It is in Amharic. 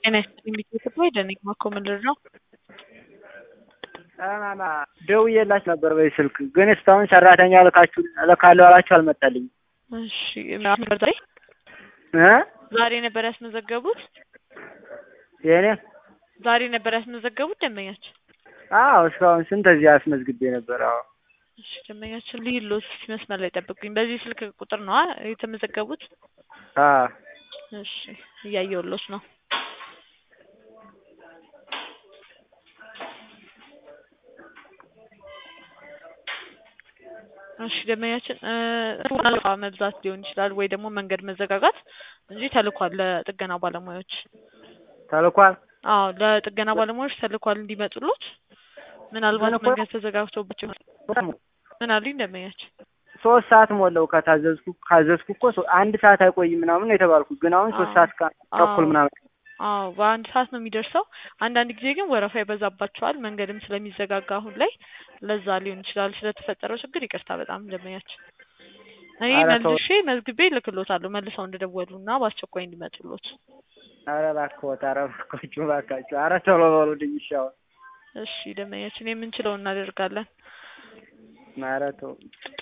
ጤና ይስጥልኝ ቤተሰብ ደነኝ ማኮመልር ነው። ማማ ደውዬላችሁ ነበር በዚህ ስልክ ግን እስካሁን ሰራተኛ ልካችሁ እልካለሁ አላችሁ አልመጣልኝም። እሺ ነበር ዛሬ እ ዛሬ ነበር ያስመዘገቡት? የኔ ዛሬ ነበር ያስመዘገቡት ደንበኛችን? አዎ እስካሁን ስንት እዚህ አስመዝግቤ ነበር። አዎ እሺ ደንበኛችን ልሂሎት መስመር ላይ ጠብቁኝ። በዚህ ስልክ ቁጥር ነዋ የተመዘገቡት? አዎ እሺ እያየሁሎት ነው። እሺ ደንበኛችን እቃ መብዛት ሊሆን ይችላል ወይ ደግሞ መንገድ መዘጋጋት እንጂ ተልኳል ለጥገና ባለሙያዎች። ተልኳል። አዎ ለጥገና ባለሙያዎች ተልኳል እንዲመጡሎት። ምናልባት ተልኳል? መንገድ ተዘጋግቶባቸው ምን አሉኝ ደንበኛችን? ሶስት ሰዓት ሞላው ከታዘዝኩ ካዘዝኩ እኮ ሶ- አንድ ሰዓት አይቆይም ምናምን ነው የተባልኩት። ግን አሁን ሶስት አዎ። ሰዓት ከ- ተኩል አዎ። ምናምን አዎ በአንድ ሰዓት ነው የሚደርሰው። አንዳንድ ጊዜ ግን ወረፋ ይበዛባቸዋል መንገድም ስለሚዘጋጋ አሁን ላይ ለዛ ሊሆን ይችላል። ስለተፈጠረው ችግር ይቅርታ በጣም ደንበኛችን። እኔ ኧረ ተው። መልሼ መዝግቤ እልክሎታለሁ መልሰው እንደደወሉ እና በአስቸኳይ እንዲመጡሎት። ኧረ እባክዎት፣ ኧረ እባካችሁ፣ እባካችሁ፣ ኧረ ቶሎ በሉልኝ እሺ። አሁን እሺ ደንበኛችን የምንችለውን እናደርጋለን። ኧረ ተው